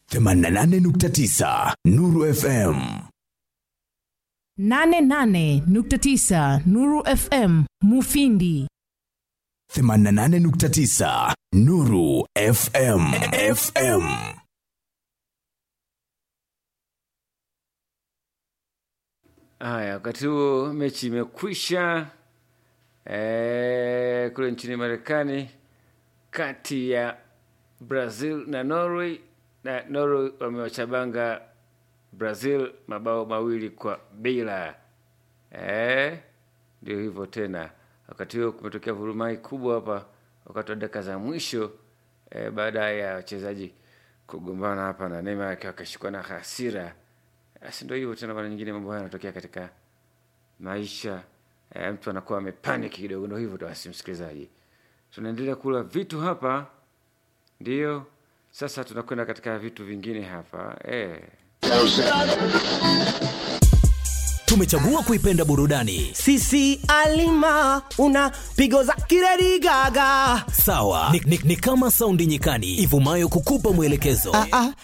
88.9 Nuru FM 88.9 Nuru FM Mufindi 88.9 Nuru FM FM Haya, wakati huo mechi imekwisha e, kule nchini Marekani kati ya Brazil na Norway, na Norway wamewachabanga Brazil mabao mawili kwa bila. Eh, ndio hivyo tena. Wakati huo kumetokea vurumai kubwa hapa wakati wa dakika za mwisho eh, baada ya wachezaji kugombana hapa na Neymar akiwa akashikwa na hasira. Basi ndio hivyo tena, mara nyingine mambo haya yanatokea katika maisha eh, mtu anakuwa amepanic kidogo. Ndio hivyo tu, basi msikilizaji, tunaendelea kula vitu hapa, ndio sasa tunakwenda katika vitu vingine hapa eh. tumechagua kuipenda burudani sisi alima una pigo za kiredi gaga sawa ni, ni, ni kama saundi nyikani ivumayo kukupa mwelekezo ah, ah,